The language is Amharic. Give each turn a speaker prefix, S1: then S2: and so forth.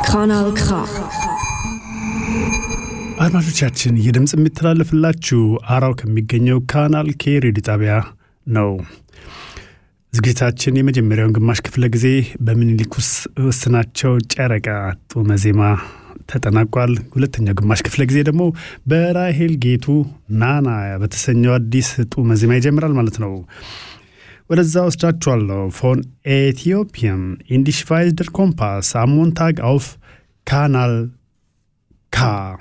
S1: Kanal K.
S2: አድማጮቻችን ይህ ድምፅ የሚተላለፍላችሁ አራው ከሚገኘው ካናል ኬ ሬዲዮ ጣቢያ ነው። ዝግጅታችን የመጀመሪያውን ግማሽ ክፍለ ጊዜ በምኒልክ ውስናቸው ጨረቃ ጡመ ዜማ ተጠናቋል። ሁለተኛው ግማሽ ክፍለ ጊዜ ደግሞ በራሄል ጌቱ ናና በተሰኘው አዲስ ጡመ ዜማ ይጀምራል ማለት ነው። ወደዛ ወስዳችኋለሁ። ፎን ኤቲዮፒያን ኢንዲሽቫይዝደር ኮምፓስ አሞንታግ አውፍ ካናል ካ